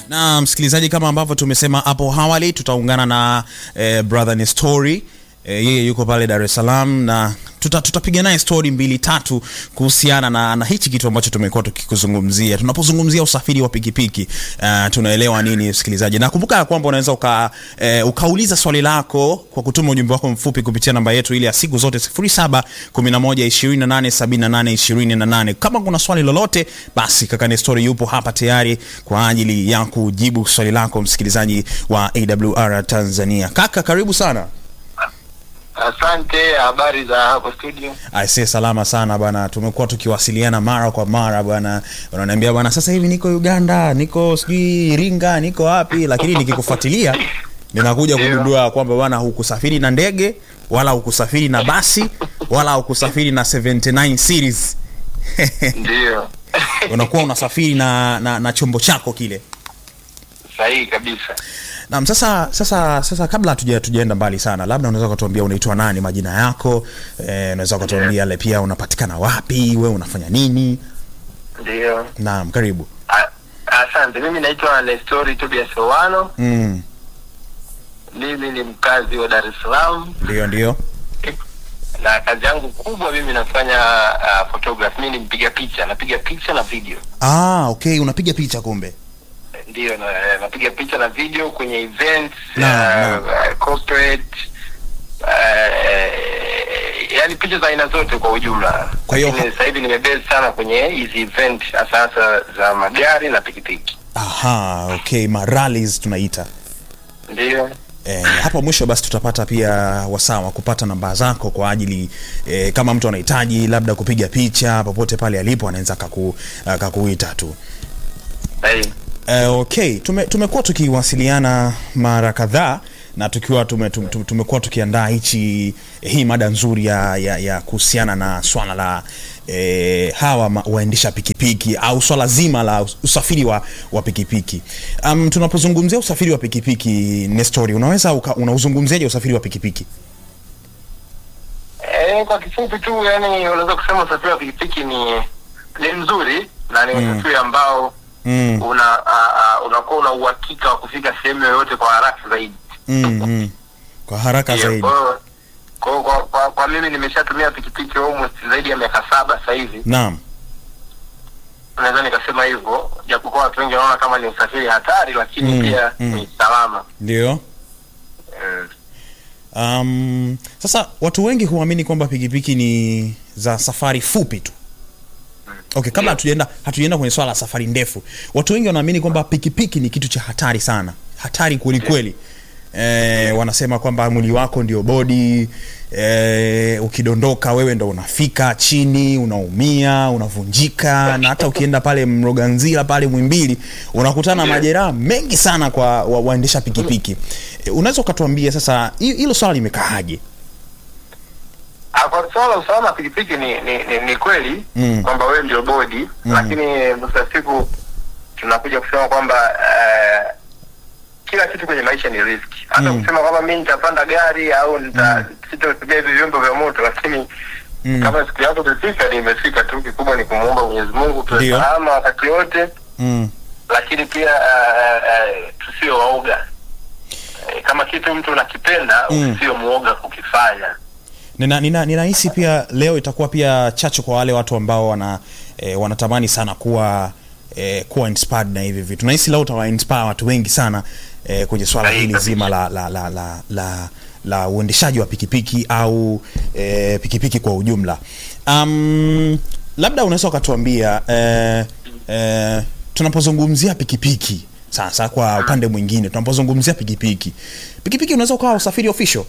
na msikilizaji, kama ambavyo tumesema hapo awali, tutaungana na eh, brother Nestori eh, yeye yuko pale Dar es Salaam na tuta, tutapiga naye stori mbili tatu kuhusiana na, na hichi kitu ambacho tumekuwa tukikuzungumzia. Tunapozungumzia usafiri wa pikipiki uh, tunaelewa nini msikilizaji, na kumbuka ya kwamba unaweza uka, eh, ukauliza swali lako kwa kutuma ujumbe wako mfupi kupitia namba yetu ile ya siku zote 07 11 28 78 28. Kama kuna swali lolote, basi kaka Nestori yupo hapa tayari kwa ajili ya kujibu swali lako msikilizaji wa AWR Tanzania. Kaka, karibu sana. Asante. Habari za hapo studio? Aisee, salama sana bwana, tumekuwa tukiwasiliana mara kwa mara bwana, unaniambia bwana, sasa hivi niko Uganda, niko sijui Iringa, niko wapi, lakini nikikufuatilia ninakuja Ndio. kugundua kwamba bwana, hukusafiri na ndege wala hukusafiri na basi wala hukusafiri na 79 series Ndio, unakuwa unasafiri na, na, na chombo chako kile. sahihi kabisa. Naam, sasa sasa sasa kabla hatuja tujaenda mbali sana, labda unaweza kutuambia unaitwa nani, majina yako eh, unaweza kutuambia le pia unapatikana wapi, wewe unafanya nini? Ndio, Naam, karibu. A- asante. Mimi naitwa Nestori Tobias Owano. Mm, Mimi ni mkazi wa Dar es Salaam ndio ndio. na kazi yangu kubwa mimi nafanya uh, photography. Mimi ni mpiga picha, napiga picha na video. Ah, okay, unapiga picha kumbe. Ndio, na, napiga picha na video kwenye events Naam, uh, uh, corporate uh, yani picha za aina zote kwa ujumla. Kwa hiyo- Lakini sasa hivi nimebase sana kwenye hizi event hasa hasa za magari na pikipiki. Aha, okay, marallies tunaita. Ndio. Eh, hapo mwisho basi tutapata pia wasaa wa kupata namba zako kwa ajili eh, kama mtu anahitaji labda kupiga picha popote pale alipo anaweza akaku, akakuita tu. Sahihi. Eh, okay, tume, tumekuwa tukiwasiliana mara kadhaa na tukiwa tume, tume, tume- tumekuwa tukiandaa hichi hii mada nzuri ya, ya, ya kuhusiana na swala la eh, hawa ma- waendesha pikipiki au swala zima la usafiri wa, wa pikipiki. Um, tunapozungumzia usafiri wa pikipiki Nestori, unaweza uka- unauzungumziaje usafiri wa pikipiki? Eh, kwa kifupi tu yani unaweza kusema usafiri wa pikipiki ni ni mzuri na ni Mm. usafiri ambao Mm, una uh, uh, unakuwa una uhakika wa kufika sehemu yoyote kwa haraka zaidi. mm, mm. Kwa haraka Ndio, zaidi. Kwa, hiyo- kwa, hiyo kwa, kwa, kwa mimi nimeshatumia pikipiki almost zaidi ya miaka saba sasa hivi, Naam. naweza nikasema hivyo, japokuwa watu wengi wanaona kama ni usafiri hatari, lakini Mm, pia mm. ni salama Ndio. mm. Um, sasa watu wengi huamini kwamba pikipiki ni za safari fupi tu. Okay, kabla Ndio. hatujaenda hatujaenda kwenye swala la safari ndefu, watu wengi wanaamini kwamba pikipiki ni kitu cha hatari sana, hatari kweli kweli. Eh, wanasema kwamba mwili wako ndio bodi eh, ukidondoka wewe ndo unafika chini, unaumia, unavunjika, na hata ukienda pale Mloganzila pale Mwimbili unakutana na Ndio. majeraha mengi sana kwa wa, waendesha pikipiki. Eh, unaweza ukatuambia sasa hi- hilo swala limekaaje? Ah, Kwa swala la usalama wa pikipiki ni, ni, ni, ni kweli Mm. kwamba wewe ndio bodi Mm. lakini mwisho wa siku tunakuja kusema kwamba uh, kila kitu kwenye maisha ni riski. Hata Mm. kusema kwamba mi nitapanda gari au nita sitatumia hivi vyombo vya moto, lakini Mm. kama siku yako imefika, ni imefika tu. Kikubwa ni kumwomba Mwenyezi Mungu tuwe Ndio. salama wakati wote, Mm. lakini pia uh, uh, tusio waoga. Eh, Kama kitu mtu unakipenda Mm. usio muoga kukifanya. nina nina ninahisi pia leo itakuwa pia chachu kwa wale watu ambao wana eh, wanatamani sana kuwa eh, kuwa inspired na hivi vitu nahisi leo utawa inspire watu wengi sana eh, kwenye swala Sahihi hili kabisa. zima la la la la, la la uendeshaji wa pikipiki au eh, pikipiki kwa ujumla um, labda unaweza ukatuambia eh, eh, tunapozungumzia pikipiki sasa kwa upande mwingine tunapozungumzia pikipiki pikipiki unaweza ukawa usafiri official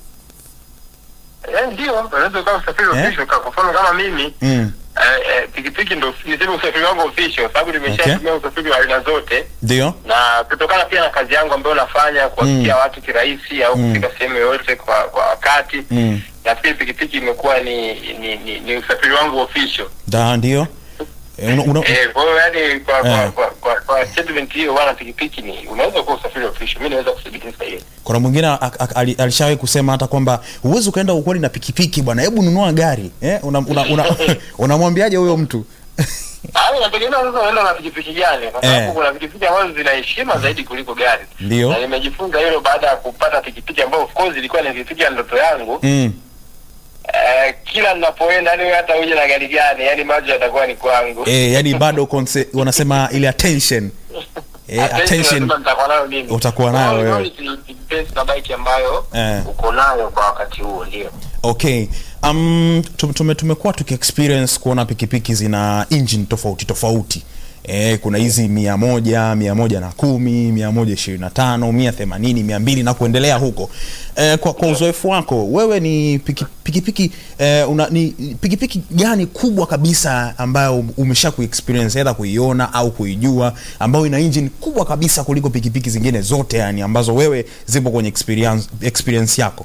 Eh, ndio unaweza ukawa usafiri Eh? official kwa kwa mfano kama mimi mm. eh, eh, pikipiki ndo niseme usafiri wangu official sababu nimeshatumia usafiri wa aina zote ndio na kutokana pia na kazi yangu ambayo nafanya kuwafikia watu kirahisi au Mm. kufika sehemu yoyote kwa kwa wakati Mm. nafikiri pikipiki imekuwa ni ni, ni ni usafiri wangu official da ndio Eh, una, una, eh, kwa hiyo yani kwa kwa, Eh. kwa, kwa, kwa statement hiyo wana pikipiki ni unaweza kuwa usafiri official mimi naweza kuthibitisha hiyo kuna mwingine a- a- ali- alishawahi kusema hata kwamba huwezi ukaenda ukweli na pikipiki bwana hebu nunua gari eh? unamwambiaje una, una, unamwambiaje huyo mtu Ah, inategemea sasa unaenda na pikipiki gani, kwa sababu Eh. kuna pikipiki ambazo zina heshima zaidi kuliko gari. Ndio. Na nimejifunza hilo baada ya kupata pikipiki ambayo of course ilikuwa ni pikipiki ya ndoto yangu. mm. Eh, kila ninapoenda yani hata uje na gari gani, yani macho yatakuwa ni kwangu. eh, yani bado conce- wanasema ile attention eh, attention lazima nitakuwa nayo mimi. utakuwa nayo Kwa hiyo wewe. ni- ni depends na bike ambayo Eh. uko nayo kwa wakati huo ndio. okay um, tum- tume, tumekuwa tukiexperience kuona pikipiki zina engine tofauti tofauti E, kuna hizi mia moja mia moja na kumi mia moja ishirini na tano mia themanini mia mbili na kuendelea huko e, kwa, kwa uzoefu wako wewe ni piki- pikipiki e, una, ni pikipiki gani kubwa kabisa ambayo umesha kuexperience either kuiona au kuijua ambayo ina engine kubwa kabisa kuliko pikipiki zingine zote yani ambazo wewe zipo kwenye experience, experience yako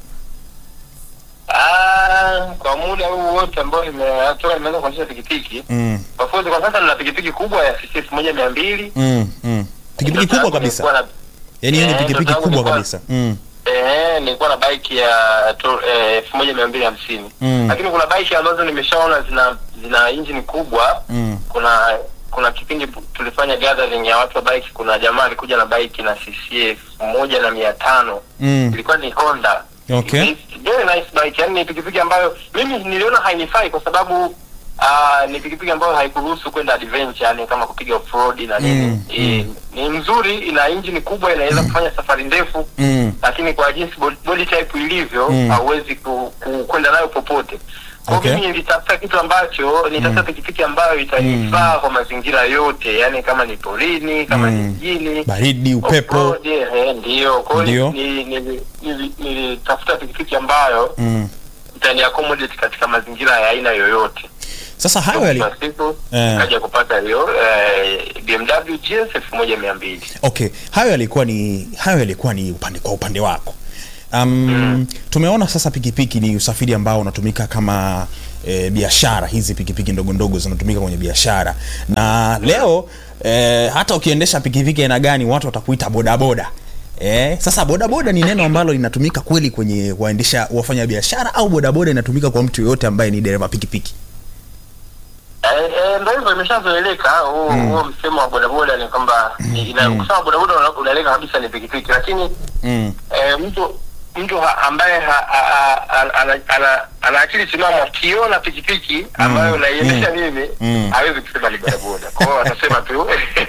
Ah, kwa muda huu wote ambao nimetoka nimeanza kuendesha pikipiki mm. Of course kwa sasa nina pikipiki kubwa ya cc elfu moja mia mbili Mm, mm. pikipiki kubwa kabisa yaani hiyo ni Eh, pikipiki ndoto yangu kubwa nilikuwa- kabisa mm. Eh, nilikuwa na bike ya to- eh, elfu moja mia mbili hamsini Mm. lakini kuna bike ambazo nimeshaona zina zina engine kubwa Mm. kuna kuna kipindi tulifanya gathering ya watu wa bike kuna jamaa alikuja na bike na cc elfu moja na mia tano Mm. ilikuwa ni honda Okay. It's very nice bike yani ni pikipiki ambayo mimi niliona hainifai kwa sababu Uh, ni pikipiki ambayo haikuruhusu kwenda adventure yani kama kupiga off road na nini Mm, Eh, ni nzuri ina engine kubwa inaweza kufanya safari ndefu Mm. lakini kwa jinsi body, body type ilivyo Mm. hauwezi ku, ku, kwenda nayo popote kwa Okay. mimi nilitafuta kitu ambacho nitafuta pikipiki ambayo itanifaa kwa mazingira yote yani kama ni porini kama ni Mm. mjini baridi upepo off-road, eh, ndio kwa Ndio. hiyo ni- ni- ni- nili- nilitafuta pikipiki ambayo mm. itani accommodate katika mazingira ya aina yoyote sasa hayo yali Kwa siku Eh. kaja kupata hiyo eh, BMW GS elfu moja mia mbili okay hayo yalikuwa ni hayo yalikuwa ni upande kwa upande wako um, tumeona sasa pikipiki ni usafiri ambao unatumika kama e, biashara hizi pikipiki ndogo ndogo zinatumika kwenye biashara na leo e, hata ukiendesha pikipiki aina gani watu watakuita bodaboda Eh, sasa bodaboda ni neno ambalo linatumika kweli kwenye waendesha wafanya biashara au bodaboda inatumika kwa mtu yoyote ambaye ni dereva pikipiki Eh, eh, ndo hivyo imeshazoeleka huo huo msemo wa bodaboda ni kwamba ni- ina- kusema bodaboda una- unaeleka kabisa ni pikipiki lakini mm. eh, mtu mtu ha, ambaye ha, ha, ha, ana- ana- ana- ana akili timamu akiona pikipiki ambayo naiendesha mimi Mm. hawezi kusema ni bodaboda kwa hiyo atasema tu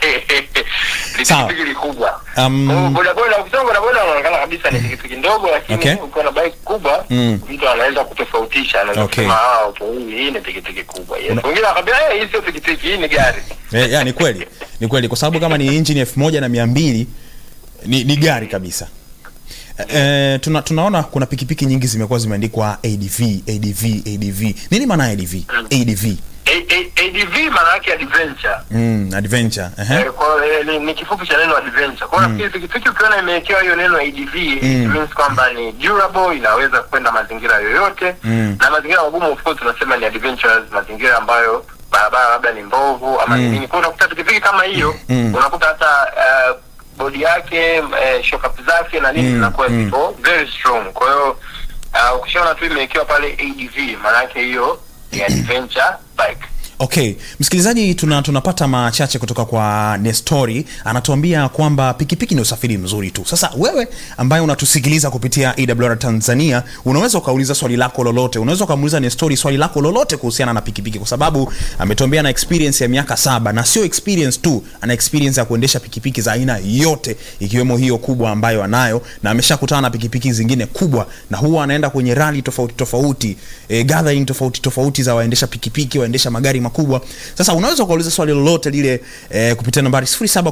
ni Sawa. pikipiki likubwa Um, Kwa hiyo bodaboda ukisema bodaboda unaonekana kabisa ni pikipiki ndogo lakini Okay. ukiwa na bike kubwa Mm. mtu anaweza kutofautisha anaweza Okay. kusema ah okay, hii hii ni pikipiki kubwa yes wengine wakaambia eh hii sio pikipiki hii ni gari Eh, ya, ni kweli ni kweli kwa sababu kama ni injini elfu moja na mia mbili ni, ni gari kabisa Eh, tuna, tunaona kuna pikipiki nyingi zimekuwa zimeandikwa adv adv adv nini maana ya adv adv A- A- ADV maana yake adventure mm, adventure ehe. Eh, kwa eh, ni, ni kifupi cha neno adventure. Kwa hiyo nafikiri pikipiki ukiona imewekewa hiyo neno ADV it means kwamba ni durable, inaweza kwenda mazingira yoyote Mm. na mazingira magumu of course tunasema ni adventures, mazingira ambayo barabara labda ni mbovu ama ni nini. Kwa hiyo unakuta pikipiki kama hiyo Mm. unakuta hata uh, bodi yake uh, shock up zake na nini Mm, zinakuwa mm. ziko very strong. Kwa hiyo uh, ukishaona tu imewekewa pale ADV maana yake hiyo ni adventure bike. okay msikilizaji tuna, tunapata machache kutoka kwa nestori anatuambia kwamba pikipiki ni usafiri mzuri tu sasa wewe ambaye unatusikiliza kupitia awr tanzania unaweza ukauliza swali lako lolote unaweza ukamuuliza nestori swali lako lolote kuhusiana na pikipiki kwa sababu ametuambia na experience ya miaka saba na sio experience tu ana experience ya kuendesha pikipiki za aina yote ikiwemo hiyo kubwa ambayo anayo na ameshakutana na pikipiki zingine kubwa na huwa anaenda kwenye rali tofauti tofauti e, gathering tofauti tofauti za waendesha pikipiki waendesha magari makubwa sasa unaweza ukauliza swali lolote lile e, kupitia nambari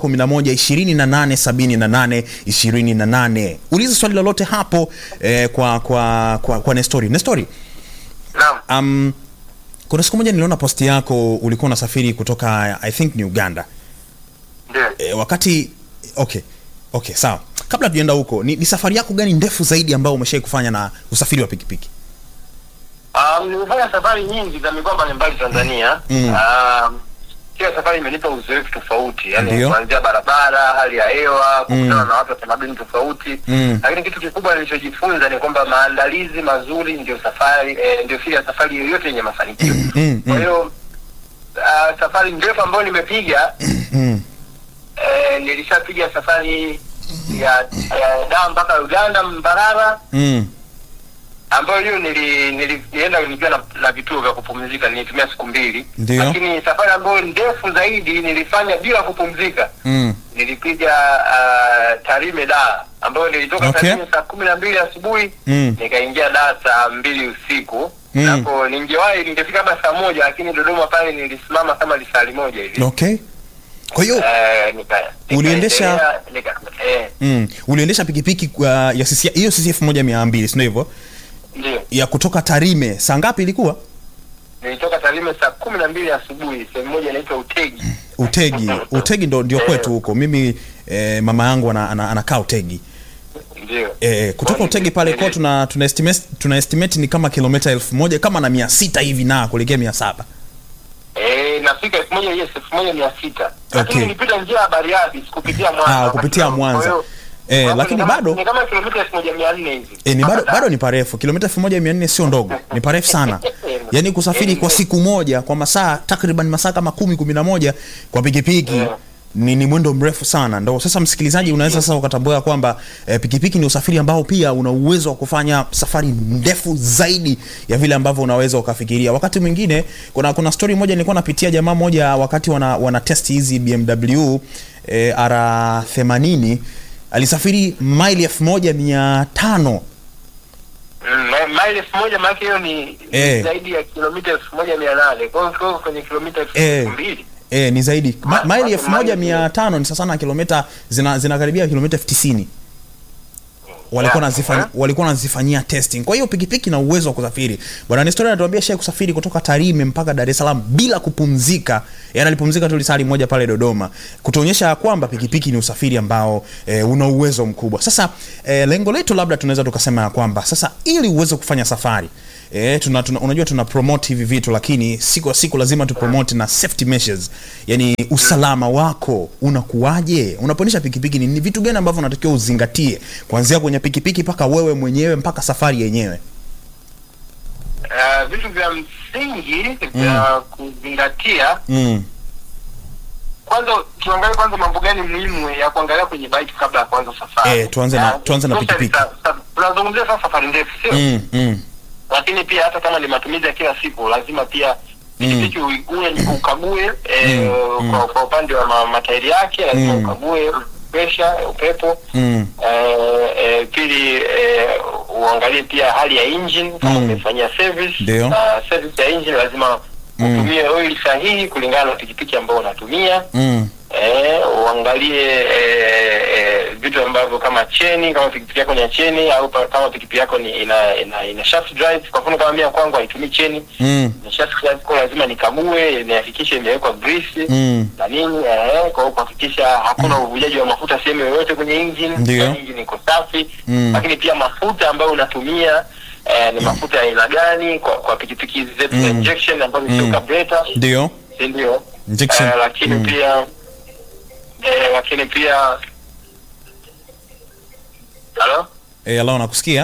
711 28 uliza swali lolote hapo e, kwa kwa kwa, kwa nestori nestori Naam. um, kuna siku moja niliona posti yako ulikuwa unasafiri kutoka i think ni uganda Ndio. e, wakati okay okay sawa kabla tujaenda huko ni, ni safari yako gani ndefu zaidi ambayo umeshai kufanya na usafiri wa pikipiki Um, nimefanya safari nyingi za mikoa mbalimbali Tanzania. Mm. Um, kila safari imenipa uzoefu tofauti, yani Ndio. kuanzia barabara, hali ya hewa, kukutana na watu wa tamaduni tofauti. Mm. Lakini kitu kikubwa nilichojifunza ni kwamba maandalizi mazuri ndio safari eh, ndio siri ya safari yoyote yenye mafanikio. mm, Kwa hiyo uh, safari ndefu ambayo nimepiga mm. eh, nilishapiga safari ya, ya daa mpaka uganda mbarara Mm. ambayo hiyo nili, nili, nilienda nikiwa na, na vituo vya kupumzika nilitumia siku mbili Ndio. lakini safari ambayo ndefu zaidi nilifanya bila kupumzika Mm. nilipiga uh, tarime daa ambayo nilitoka Okay. tarime saa kumi na mbili asubuhi Mm. nikaingia daa saa mbili usiku Mm. hapo ningewahi ningefika hapa saa moja lakini dodoma pale nilisimama kama lisali moja hivi okay kwa hiyo Eh, nika- Uliendesha- nikaendelea, nika- eh, mm. uliendesha pikipiki uh, ya CC hiyo CCF moja mia mbili sindio hivyo ndio ya kutoka tarime saa ngapi ilikuwa nilitoka tarime saa kumi na mbili asubuhi sehemu moja inaitwa utegi utegi utegi ndo ndio kwetu huko mimi eh, mama yangu ana, ana, anakaa utegi ndio eh, kutoka Kwa utegi nili- pale kwa nili- tuna tuna estimate, tuna estimate ni kama kilomita elfu moja kama na mia sita hivi na kuelekea mia saba Eh, nafika elfu moja yes elfu moja mia sita lakini Okay. nilipita njia ya Bariadi sikupitia Mwanza Ah, kupitia Kwa Mwanza. hiyo, Eh, hapo lakini ni kama- bado- ni kama kilomita elfu moja mia nne hivi E, ni bado, Mpaka bado Dar. ni parefu kilomita elfu moja mia nne sio ndogo ni parefu sana yaani kusafiri kwa siku moja kwa masaa takriban masaa kama kumi kumi na moja kwa pikipiki Yeah. ni, ni mwendo mrefu sana ndo sasa msikilizaji unaweza sasa ukatambua kwamba eh, pikipiki ni usafiri ambao pia una uwezo wa kufanya safari ndefu zaidi ya vile ambavyo unaweza ukafikiria wakati mwingine kuna kuna story moja nilikuwa napitia jamaa moja wakati wana, wana test hizi bmw eh, r 80 alisafiri maili elfu moja mia tano Mm, ma- maili elfu moja maanake hiyo ni Eh. zaidi ya kilomita elfu moja mia nane kwa hiyo ukiwa kwenye kilomita elfu Eh. mbili E, ni zaidi Ma, Ma- maili ma- elfu moja maili- mia tano ni sasa na kilomita zina, zinakaribia kilomita elfu tisini walikuwa Yeah. nazifanya, walikuwa wanazifanyia testing kwa hiyo pikipiki na uwezo wa kusafiri bwana Nestori anatuambia shai kusafiri kutoka Tarime mpaka Dar es Salaam bila kupumzika yani alipumzika tu lisali moja pale Dodoma kutuonyesha ya kwamba pikipiki ni usafiri ambao e, una uwezo mkubwa sasa e, lengo letu labda tunaweza tukasema ya kwamba sasa ili uweze kufanya safari E, tuna, tuna, unajua tuna promote hivi vitu lakini siku kwa siku lazima tu promote na safety measures yani usalama wako unakuwaje unapoendesha pikipiki ni, ni vitu gani ambavyo unatakiwa uzingatie kuanzia kwenye pikipiki mpaka wewe mwenyewe mpaka safari yenyewe Uh, vitu vya msingi vya kuzingatia mm. kwanza tuangalie kwanza mambo gani muhimu ya kuangalia kwenye bike kabla ya kuanza safari Eh, tuanze na- Ah, tuanze na especially pikipiki. sa- sa- tunazungumzia sasa safari ndefu sio Mm, mm. lakini pia hata kama ni matumizi ya kila siku lazima pia pikipiki ui- uwe ukague eh, Mm, kwa, kwa upande wa ma, matairi yake lazima Mm. ukague presha upepo Mm. eh, eh, pili eh, uangalie pia hali ya engine kama Mm. umefanyia service Ndio. na service ya engine lazima Mm. utumie oil sahihi kulingana na pikipiki ambayo unatumia Mm. eh, uangalie eh, eh, vitu ambavyo kama cheni kama pikipiki yako ni ya cheni au pa, kama pikipiki yako ni ina ina, ina shaft drive kwa mfano kama mimi ya kwangu haitumii cheni Mm. ni shaft drive kwa lazima nikague nihakikishe imewekwa grease Mm. na nini eh, kwa hiyo kuhakikisha hakuna uvujaji wa mafuta sehemu yoyote kwenye engine Ndio. na engine iko safi Mm. lakini pia mafuta ambayo unatumia eh, ni mafuta ya aina gani kwa kwa pikipiki hizi zetu za Mm. injection ambazo sio Mm. carburetor ndio si ndio Injection. Eh, lakini Mm. pia eh, lakini pia halo e, alao nakusikia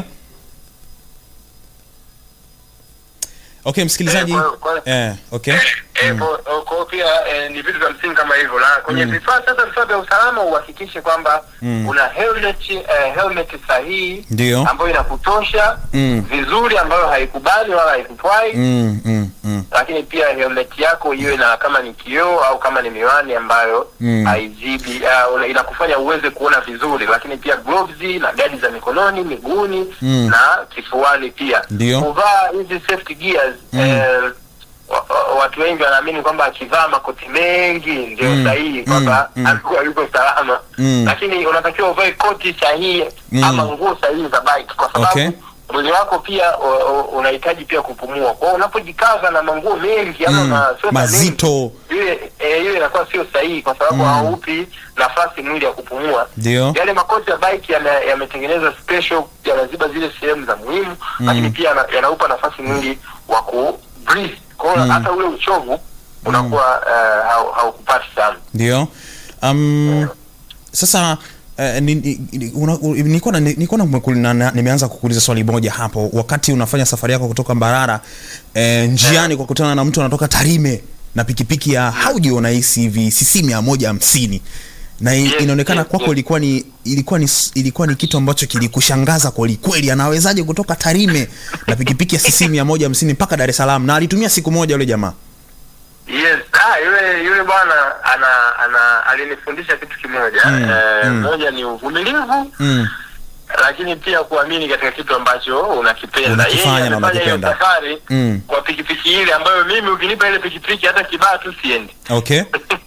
okay msikilizaji Eh, kwa- kwa- eh, okay Eh, kwa- kwa hiyo pia eh, ni vitu vya msingi kama hivyo na kwenye vifaa sasa vifaa vya usalama uhakikishe kwamba Mm. una helmet eh, helmet sahihi Ndio. ambayo inakutosha Mm. vizuri ambayo haikubali wala haikutwai mm, mm, mm. lakini pia helmet yako iwe na kama ni kioo au kama ni miwani ambayo Mm. haizibi uh, una- inakufanya uweze kuona vizuri lakini pia gloves na gadi za mikononi miguuni Mm. na kifuani pia Ndio. kuvaa hizi safety gears Mm. eh, wa- wa- watu wengi wanaamini kwamba akivaa makoti mengi ndio Mm. sahihi kwamba Mm. Mm. alikuwa yuko salama Mm. lakini unatakiwa uvae koti sahihi Mm. ama nguo sahihi za bike kwa sababu Okay. mwili wako pia u- u- unahitaji pia kupumua kwa hiyo unapojikaza na manguo mengi ama Mm. na sweta Mazito. mengi, ile eh, hiyo inakuwa sio sahihi kwa sababu Mm. haupi nafasi mwili ya kupumua ndio yale makoti ya bike yana- yametengenezwa special yanaziba zile sehemu za muhimu lakini pia yana- yanaupa nafasi mwili wa ku breathe kwa hiyo Mm. hata ule uchovu unakuwa eh, hau- haukupati sana ndio um, sasa Uh, ni- ni- ni- una- u- nilikuwa na- nilikuwa na- na- nimeanza kukuuliza swali moja hapo wakati unafanya safari yako kutoka Mbarara eh, njiani kwa kutana na mtu anatoka Tarime na pikipiki ya Audi unahisi hivi cc mia moja hamsini na i- Yes, inaonekana yes, kwako yes. ilikuwa ni ilikuwa ni ilikuwa ni kitu ambacho kilikushangaza kweli kweli anawezaje kutoka Tarime na pikipiki ya cc mia moja hamsini mpaka Dar es Salaam na alitumia siku moja yule jamaa Yes, ah, yule yule bwana ana ana alinifundisha kitu kimoja Mm, eh, mm. moja ni uvumilivu mm. lakini pia kuamini katika kitu ambacho unakipenda. Unakifanya Yeye na amefanya hiyo unakipenda. safari Mm. kwa pikipiki ile ambayo mimi ukinipa ile pikipiki hata kibaa tu siendi. okay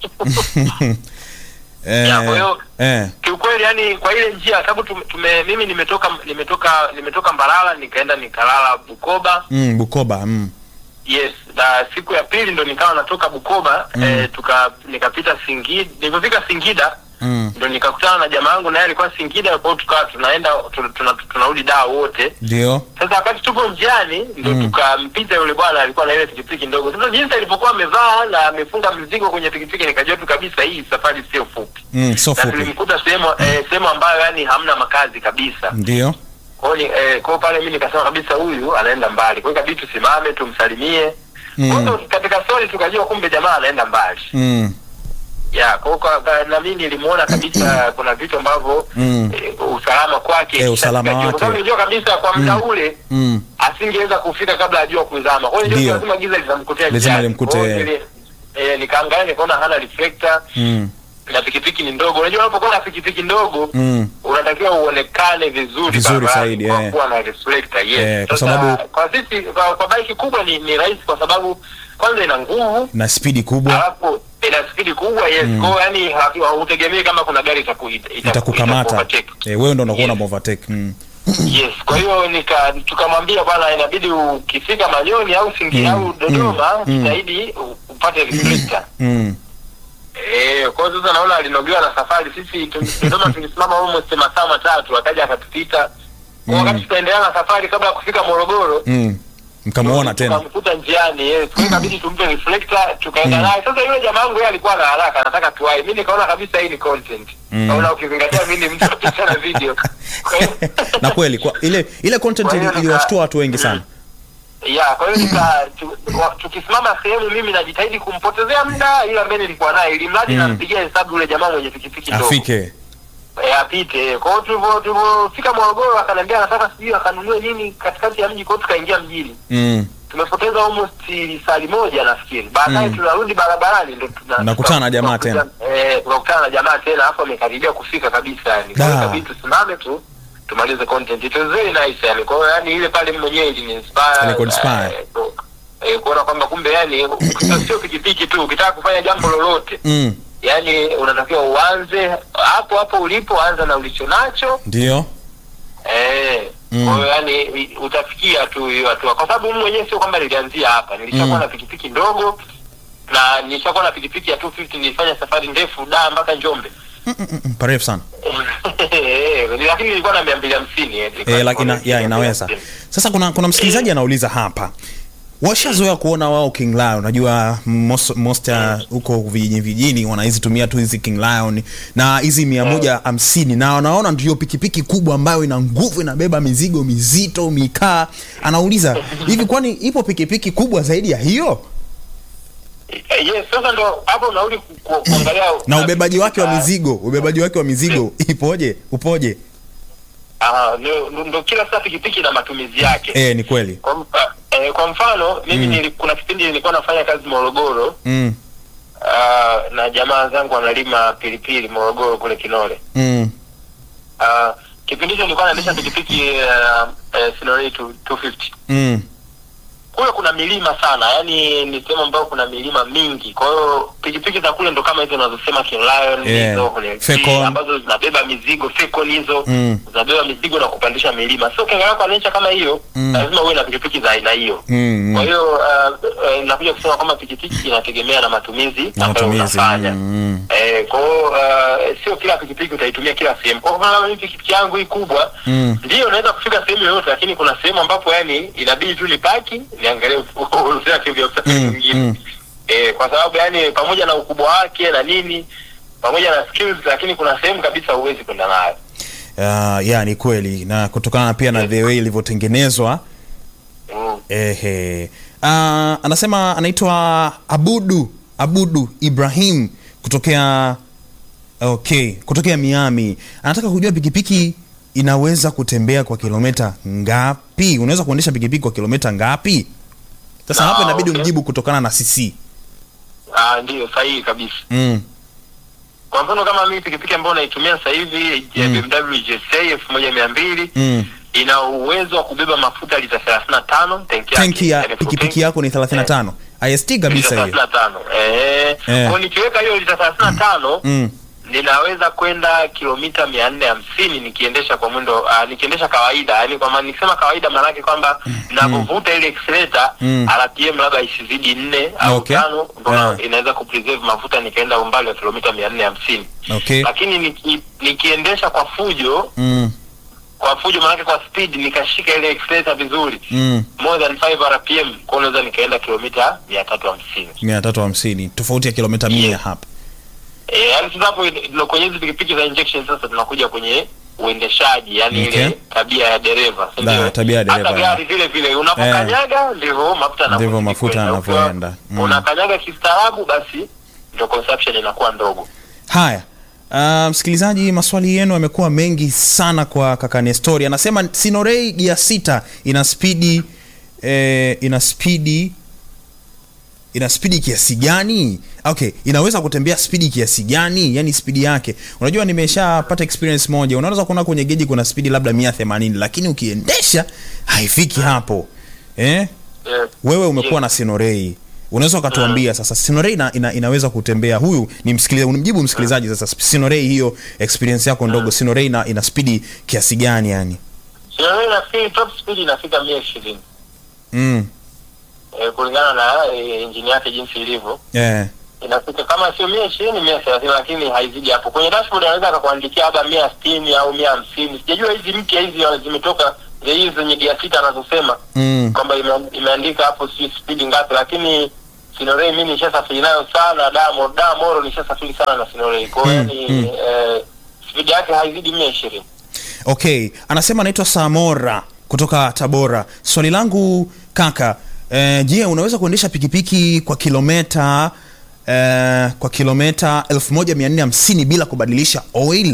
eh, Ya, kwa hiyo- eh, Kiukweli yani kwa ile njia sababu tume, tume mimi nimetoka nimetoka nimetoka Mbalala nikaenda nikalala Bukoba. mm, Bukoba mm. Yes, na siku ya pili ndo nikawa natoka Bukoba Mm. eh, tuka nikapita Singida. Nilipofika Singida Mm. ndo nikakutana na jamaa yangu naye alikuwa Singida, kwa hiyo tukawa tunaenda tuna- tuna- tunarudi daa wote. ndio Sasa wakati tupo njiani ndo Mm. tukampita yule bwana alikuwa na ile pikipiki ndogo. Sasa jinsi alipokuwa amevaa na amefunga mzigo kwenye pikipiki, nikajua tu kabisa hii safari sio fupi, mm, so na fupi tulimkuta sehemu eh, sehemu ambayo yani hamna makazi kabisa. ndio Kwa hiyo ni- eh, kwa hiyo pale mimi nikasema kabisa huyu anaenda mbali, kwa hiyo ikabidi tusimame tumsalimie. Mm. Kwa hiyo katika story tukajua kumbe jamaa anaenda mbali. mm. Ya, kwa hiyo kwa- kwa- na mimi nilimuona kabisa kuna vitu ambavyo Mm. eh, usalama kwake Eh, usalama Kwa sababu wake. nilijua kabisa kwa muda Mm. ule Mm. asingeweza kufika kabla ajua kuzama. Kwa hiyo Ndio. ndio lazima giza litamkutia Lazima njiani. limkute, Kwa hiyo eh. nili- eh, nikaangalia nikaona hana reflector Mm. na pikipiki ni ndogo. Unajua unapokuwa na pikipiki ndogo Mm. unatakiwa uonekane vizuri Vizuri barabarani zaidi, kwa eh. kuwa na reflector yes. Eh, kwa Sasa, sababu- kwa sisi kwa, kwa bike kubwa ni, ni rahisi kwa sababu kwanza ina nguvu na spidi kubwa alafu ina spidi kubwa yes Mm. kwa hiyo yani hatu- hautegemei kama kuna gari itaku, ita, ita, itakukamata itaku-overtake. eh, wewe ndo unakuwa Yes. na overtake mm. yes kwa hiyo nika tukamwambia bwana inabidi ukifika manyoni au singi Mm. au dodoma Mm. jitahidi u- upate reflector Mm. Eh, kwa hiyo sasa naona alinogewa na safari. Sisi tu- Dodoma tulisimama almost masaa matatu, akaja akatupita. Kwa Mm. wakati tunaendelea na safari kabla ya kufika Morogoro, Mm. mkamuona tena tukamkuta njiani. Yes, kwa hiyo ikabidi tumpe reflector, tukaenda Mm. naye. Sasa yule jamaa wangu yeye alikuwa na haraka, anataka tuwai. Mimi nikaona kabisa hii ni content. Mm. Naona ukizingatia mimi ni mtu wa picha na video. Kwa hiyo na kweli kwa ile ile content Kwa hiyo ili- nika- iliwashtua watu wengi sana ya kwa hiyo nika tu, wa- tukisimama sehemu mimi najitahidi kumpotezea muda ila mbele nilikuwa naye ili mradi Mm. nampigia hesabu yule jamaa mwenye pikipiki ndogo. afike e, apite. Kwa hiyo tulivyo tulivyofika Morogoro akaniambia anataka sijui akanunue nini katikati ya mji, kwa hiyo tukaingia mjini. mm. Tumepoteza almost sali moja nafikiri. Baadaye Mm. tunarudi barabarani ndo tuna Mnakutana na jamaa tunakuta- Eh, tunakutana na jamaa tena hapo amekaribia kufika kabisa yani. Kwa hiyo Da. ikabidi tusimame tu tumalize content. It was very nice yani. Kwa hiyo yani ile pale mwenyewe iliniinspire. Ilikuinspire. eh, ku- eh, kuona kwamba kumbe yani sio pikipiki tu ukitaka kufanya jambo lolote Mm. yani unatakiwa uanze hapo hapo ulipo anza na ulicho nacho ndio eh Mm. kwa hiyo yani i- utafikia tu hiyo hatua kwa sababu mimi mwenyewe sio kwamba nilianzia hapa nilishakuwa Mm. na pikipiki ndogo na nilishakuwa na pikipiki ya 250 nilifanya safari ndefu da mpaka Njombe Mm, mm, mm, parefu sana Eh, lakini nilikuwa na 250 eh, nilikuwa eh, lakini na ya inaweza 250. sasa kuna kuna msikilizaji anauliza hapa washazoea kuona wao king lion unajua most, most ya huko vijijini vijijini wanahizitumia tu hizi king lion na hizi mia moja hamsini na wanaona ndio pikipiki kubwa ambayo ina nguvu inabeba mizigo mizito mikaa anauliza hivi kwani ipo pikipiki kubwa zaidi ya hiyo Eh, yes sasa ndo hapo unarudi ku- ku- kuangalia na ubebaji wake wa Ah, mizigo ubebaji wake wa mizigo ipoje upoje ah, ndo- ndo kila saa pikipiki na matumizi yake eh ni kweli kwa, mfa, eh, kwa mfano mimi Mm. nili, kuna kipindi nilikuwa nafanya kazi Morogoro mm, uh, na jamaa zangu wanalima pilipili Morogoro kule Kinole. mm, Uh, kipindi hicho nilikuwa naendesha pikipiki uh, uh, Sinori 250 mm, kule kuna milima sana, yani ni sehemu ambayo kuna milima mingi. Kwa hiyo pikipiki za kule ndo kama hizo unazosema King Lion Yeah. hizo kwenye Fecon. ambazo zinabeba mizigo Fecon hizo Mm. zinabeba mizigo na kupandisha milima. So ukiangalia kwa nature kama hiyo Mm. lazima uwe na pikipiki za aina hiyo. mm, Kwa mm. hiyo uh, uh, nakuja kusema kwamba pikipiki inategemea na matumizi Na ambayo matumizi, unafanya. mm, mm. Eh, kwa hiyo uh, sio kila pikipiki utaitumia kila sehemu. Kwa mfano mimi pikipiki yangu hii kubwa Mm. ndio naweza kufika sehemu yoyote, lakini kuna sehemu ambapo yani inabidi tu nipaki niangalie uruhusa yake vya usafiri Mm, mwingine. mm. Eh, kwa sababu yani pamoja na ukubwa wake na nini pamoja na skills, lakini kuna sehemu kabisa huwezi kwenda nayo. Uh, ya ni kweli na kutokana pia na the way ilivyotengenezwa Mm. ehe uh, anasema anaitwa abudu Abudu Ibrahim kutokea okay, kutokea Miami anataka kujua pikipiki inaweza kutembea kwa kilomita ngapi? Unaweza kuendesha pikipiki kwa kilomita ngapi? Sasa Ah, hapo inabidi okay. umjibu kutokana na cc. Ah, ndio sahihi kabisa. Mm. Kwa mfano kama mimi pikipiki ambayo naitumia sasa hivi ya Mm. BMW GSA elfu moja mia mbili Mm. ina uwezo wa kubeba mafuta lita 35 tanki yake. Tanki ya yani full pikipiki tank. yako ni 35. IST kabisa lita hiyo. 35. Eh. Eh. Kwa nikiweka hiyo lita 35 Mm. ninaweza kwenda kilomita mia nne hamsini nikiendesha kwa mwendo uh, nikiendesha kawaida yani kwa maana nikisema kawaida maanake kwamba ninapovuta ile accelerator Mm. RPM labda isizidi nne au Okay. tano ndo Yeah. inaweza kupreserve mafuta nikaenda umbali wa kilomita mia nne hamsini Okay. lakini niki, nikiendesha kwa fujo Mm. kwa fujo maanake kwa speed nikashika ile accelerator vizuri Mm. more than 5 rpm kwa unaweza nikaenda kilomita mia tatu hamsini 350 tofauti ya kilomita 100 Yeah. hapa. Eh, yaani sasa hapo ndio kwenye hizi pikipiki za injection sasa tunakuja kwenye uendeshaji yani Okay. ile tabia ya dereva si La, ndio? tabia ya dereva, hata gari vile vile unapokanyaga ndivyo mafuta Ndivyo yanavyozidi mafuta kwenda. yanavyoenda. Ukiwa Mm. unakanyaga kistaarabu basi ndio consumption inakuwa ndogo Haya. Uh, msikilizaji, maswali yenu yamekuwa mengi sana kwa kaka Nestori. Anasema Sinorei gia sita ina spidi eh, ina spidi ina spidi kiasi gani? Okay, inaweza kutembea spidi kiasi gani? Yani spidi yake. Unajua nimeshapata experience moja. Unaweza kuona kwenye geji kuna spidi labda 180 lakini ukiendesha haifiki hapo. Eh? Eh, wewe umekuwa Yeah. na Sinorei unaweza ukatuambia sasa Sinorei ina, ina, inaweza kutembea huyu ni msikilizaji unimjibu msikilizaji sasa Sinorei hiyo experience yako ndogo Sinorei ina, ina spidi kiasi gani yani Sinorei nafikiri top speed inafika mia ishirini mm. eh, kulingana na eh, injini yake jinsi ilivyo yeah. inafika kama sio mia ishirini mia thelathini lakini haizidi hapo kwenye dashboard anaweza akakuandikia labda mia sitini au mia hamsini sijajua hizi mpya hizi zimetoka za hizi zenye gia sita anazosema mm. kwamba ime, imeandika hapo si spidi ngapi lakini sinorei mi nishasafiri nayo sana damo damoro nishasafiri sana na sinorei kwao Mm, yani mm. eh, spidi yake haizidi mia ishirini okay anasema anaitwa Samora kutoka Tabora swali langu kaka eh, je unaweza kuendesha pikipiki kwa kilometa eh, kwa kilometa 1450 bila kubadilisha oil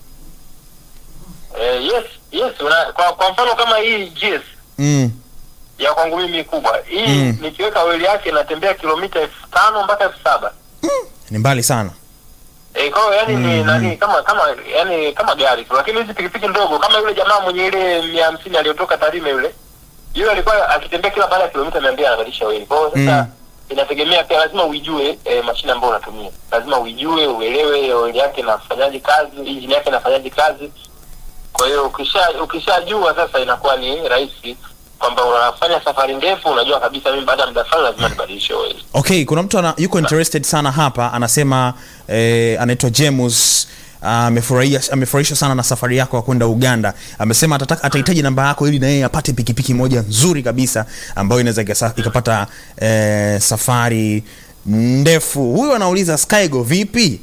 eh, yes yes una, kwa, kwa mfano kama hii GS mm. ya kwangu mimi kubwa hii Mm. nikiweka oili yake inatembea kilomita elfu tano mpaka elfu saba ni mbali sana Eh, kwa hiyo yani ni nani kama kama yani kama gari tu, lakini hizi pikipiki ndogo kama yule jamaa mwenye ile mia hamsini aliyotoka Tarime yule yule alikuwa akitembea kila baada ya kilomita mia mbili anabadilisha oili. Kwa hiyo sasa Mm. inategemea pia, lazima uijue eh, mashine ambayo unatumia, lazima uijue, uelewe oili yake inafanyaje kazi, injini yake inafanyaje kazi. Kwa hiyo ukisha ukishajua sasa, inakuwa ni rahisi kwamba unafanya safari ndefu, unajua kabisa mimi baada ya muda fulani lazima nibadilishe oili. okay kuna mtu ana, yuko interested sana hapa anasema eh, anaitwa James amefurahia amefurahishwa sana na safari yako ya kwenda Uganda. Amesema atataka atahitaji namba yako ili na yeye apate pikipiki moja nzuri kabisa ambayo inaweza ikasa- ikapata eh, safari ndefu. Huyu anauliza Skygo vipi?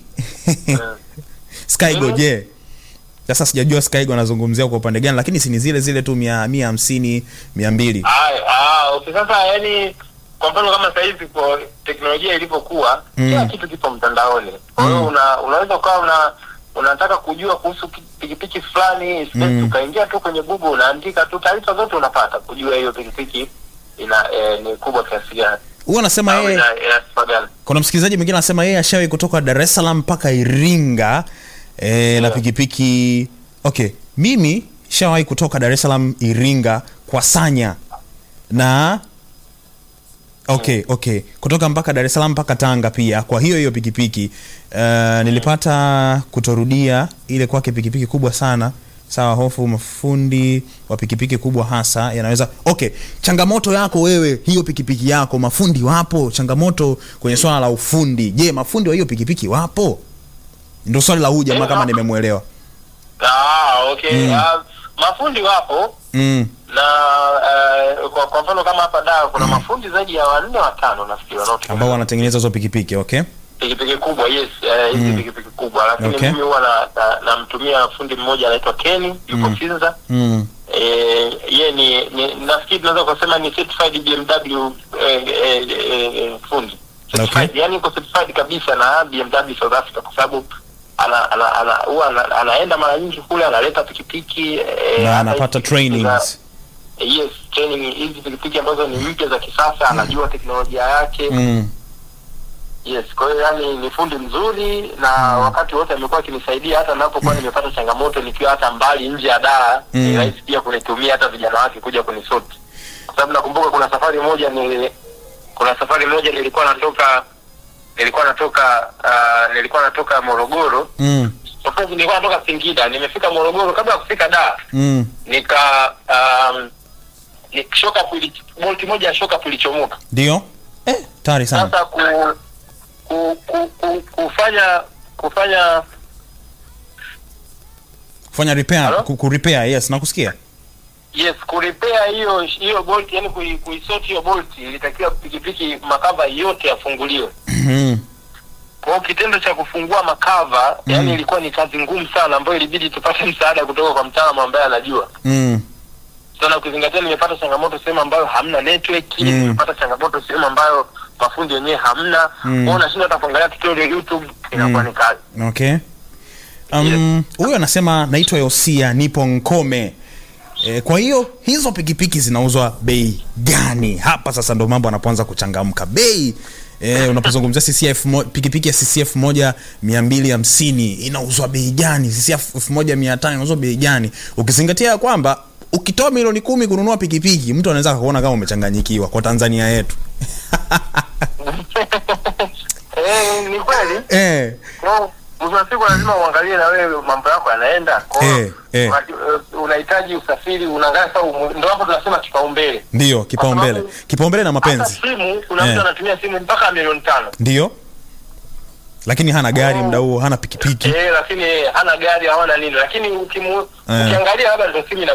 Skygo Mhm. je? Sasa sijajua Skygo anazungumzia kwa upande gani, lakini si ni zile zile tu mia mia hamsini mia mbili. Ah, ah, okay. Sasa yani kwa mfano kama sasa hivi kwa teknolojia ilivyokuwa Mm. kila kitu kipo mtandaoni. Kwa hiyo Mm. una, unaweza ukawa una unataka kujua kuhusu ki- pikipiki fulani space Mm. ukaingia tu kwenye Google unaandika tu taarifa zote unapata kujua hiyo pikipiki ina eh, ni kubwa kiasi gani Huyu anasema au yeye ina, ina sifa gani. kuna msikilizaji mwingine anasema yeye ashawahi kutoka Dar es Salaam mpaka Iringa e, na Yeah. pikipiki okay mimi shawahi kutoka Dar es Salaam Iringa kwa Sanya na okay okay kutoka mpaka Dar es Salaam mpaka Tanga pia kwa hiyo hiyo pikipiki uh, nilipata kutorudia ile kwake pikipiki kubwa sana sawa hofu mafundi wa pikipiki kubwa hasa yanaweza okay changamoto yako wewe hiyo pikipiki yako mafundi wapo changamoto kwenye swala la ufundi je mafundi wa hiyo pikipiki wapo ndio swali la huyu jamaa Eh, kama wapo. nimemwelewa Ah, okay. Mm. Ah, mafundi wapo mm. na eh, kwa, kwa mfano kama hapa Dar kuna mafundi zaidi ya wanne watano nafikiri wanaotumia ambao wanatengeneza hizo pikipiki okay pikipiki kubwa yes eh, hizi Mm. pikipiki kubwa lakini Okay. mimi huwa na- na- namtumia fundi mmoja anaitwa Kenny yuko Mm. Finza mm. eh, ye ni, ni nafikiri tunaweza kusema ni certified BMW eh, eh, eh, fundi certified Okay. yani iko certified kabisa na BMW South Africa kwa sababu ana ana ana huwa ana, anaenda mara nyingi kule analeta pikipiki eh, na hata anapata hizi pikipiki za- trainings yes training hizi pikipiki ambazo ni mpya za kisasa anajua teknolojia yake mm. yes kwa hiyo yani ni fundi mzuri na wakati wote amekuwa akinisaidia hata napokuwa nimepata changamoto nikiwa hata mbali nje ya daa Mm. ni rahisi pia kunitumia hata vijana wake kuja kunisoti kwa sababu nakumbuka kuna safari moja ni kuna safari moja nilikuwa natoka nilikuwa natoka uh, nilikuwa natoka morogoro Mm. Of course, nilikuwa natoka singida nimefika morogoro kabla ya kufika daa Mm. nika um, ni shoka pili bolti moja ya shoka ilichomoka ndio eh, tari sana sasa ku, ku, ku, ku, kufanya kufanya kufanya repair Hello? ku, ku repair yes nakusikia yes kuripea hiyo hiyo bolt yani kui- kuisort hiyo bolt ilitakiwa pikipiki makava yote yafunguliwe Mm. kwa hiyo kitendo cha kufungua makava Mm. yani ilikuwa ni kazi ngumu sana ambayo ilibidi tupate msaada kutoka kwa mtaalamu ambaye anajua Mm. sana ukizingatia nimepata changamoto sehemu ambayo hamna network Mm. nimepata changamoto sehemu ambayo mafundi wenyewe hamna Mm. kwao unashinda hata kuangalia tutorial youtube inakuwa Mm. ni kazi okay um, huyu anasema naitwa yosia nipo nkome e, kwa hiyo hizo pikipiki zinauzwa bei gani hapa sasa ndo mambo anapoanza kuchangamka bei e, unapozungumzia ccf mo, pikipiki ya ccf moja mia mbili hamsini inauzwa bei gani ccf elfu moja mia tano inauzwa bei gani ukizingatia ya kwamba ukitoa milioni kumi kununua pikipiki mtu anaweza akakuona kama umechanganyikiwa kwa tanzania yetu eh, ni kweli e, Kwa mwisho wa siku lazima uangalie na wewe mambo yako yanaenda Kwa hiyo, Eh, eh. wakati, eh, unahitaji usafiri unaangalia sasa umu- ndo hapo tunasema kipaumbele ndio kipaumbele sababu- kipaumbele na hata mapenzi simu kuna Eh. mtu anatumia simu mpaka milioni tano ndio lakini hana gari Oh. mda huo hana pikipiki eh, lakini hana gari hawana nini lakini ukimu, Eh. ukiangalia labda ndo simu ina